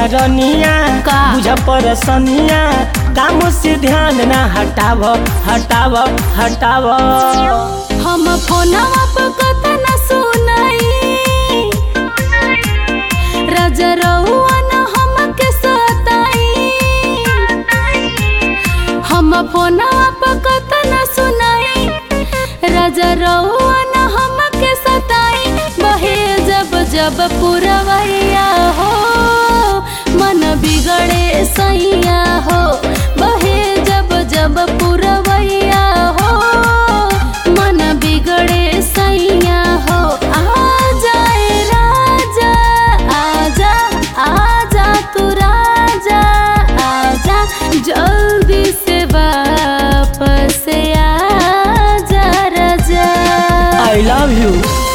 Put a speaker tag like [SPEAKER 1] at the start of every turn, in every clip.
[SPEAKER 1] रनिया
[SPEAKER 2] का?
[SPEAKER 1] बुझ परसनिया काम से ध्यान ना हटाव हटाव हटाव
[SPEAKER 2] हम फोनवा पर कतना सुनाई राजा रहुआ न हमके सताई हम फोनवा पर कतना सुनाई राजा रहुआ न हमके सताई बहे जब जब पुरवैया हो मन बिगड़े सैया हो बहे जब जब पुरवैया हो मन बिगड़े सैया हो आ जाए राजा आजा आजा तू राजा आजा जल्दी से वापस आजा राजा
[SPEAKER 1] आई लव यू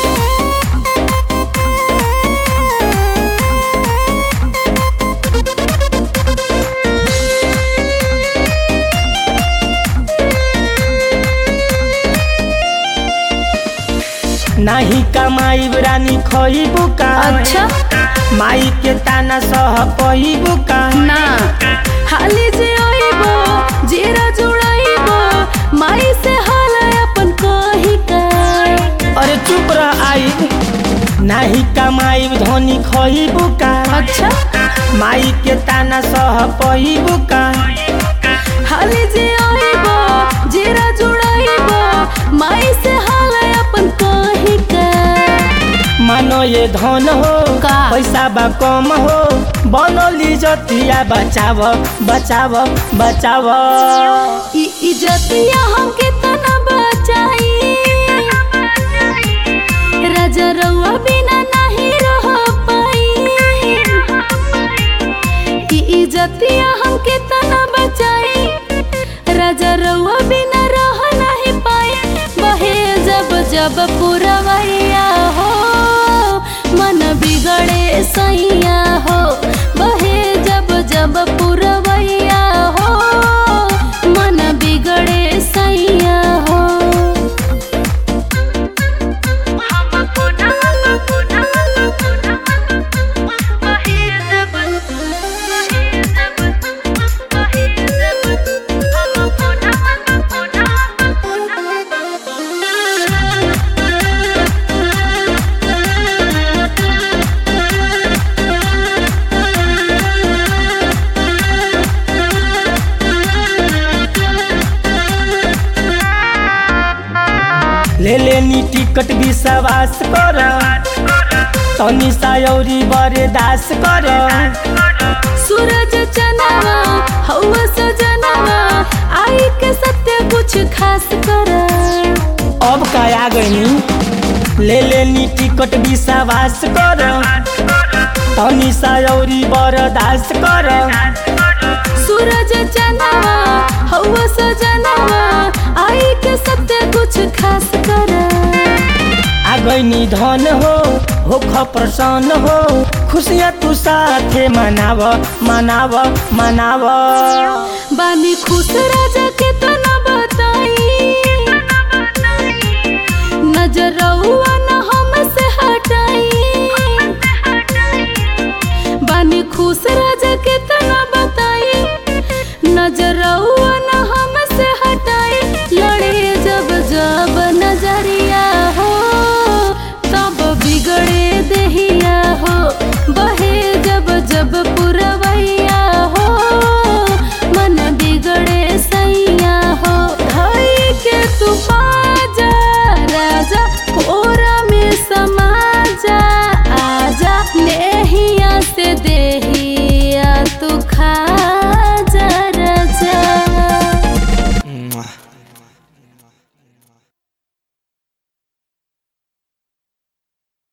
[SPEAKER 1] नाही कमाई रानी खइबू का
[SPEAKER 2] अच्छा
[SPEAKER 1] माई के ताना सह पइबू का
[SPEAKER 2] ना हाली जे आइबो जीरा जुड़ाइबो माई से हाल अपन कही का
[SPEAKER 1] अरे चुप रह आई नाही कमाई धोनी खइबू का
[SPEAKER 2] अच्छा
[SPEAKER 1] माई के ताना सह पइबू का
[SPEAKER 2] हाली जे आइबो जीरा जुड़ाइबो माई से हाल अपन कही का
[SPEAKER 1] मानो ये धन हो
[SPEAKER 2] का?
[SPEAKER 1] पैसा बा कम हो बनली जतिया बचाव बचाव बचाव
[SPEAKER 2] ई इज्जतिया हमके तना बचाई राजा रउआ बिना नहीं रह पाई ई इज्जतिया हमके तना बचाई राजा रउआ बिना रह नहीं पाई बहे जब जब पुरवैया हो मन बिगड़े सैया हो बहे जब जब पुरवैया हो मन बिगड़े सैया हो
[SPEAKER 1] ले लेनी टिकट विश्वास कर तनी सायौरी बरदास कर
[SPEAKER 2] सूरज चनावा हवा सजनावा आई के सत्य कुछ खास कर
[SPEAKER 1] अब का आ गईनी ले लेनी टिकट विश्वास कर तनी सायौरी बरदास कर
[SPEAKER 2] सूरज चनावा हवा सजनावा आई के सत्य कुछ खास कर
[SPEAKER 1] आ गईनी धन हो होख प्रसन्न हो खुशियाँ तू साथे मनाव मनाव मनाव
[SPEAKER 2] बानी खुश राजा के तना बताई नजर रउआ न हमसे हटाई बानी खुश राजा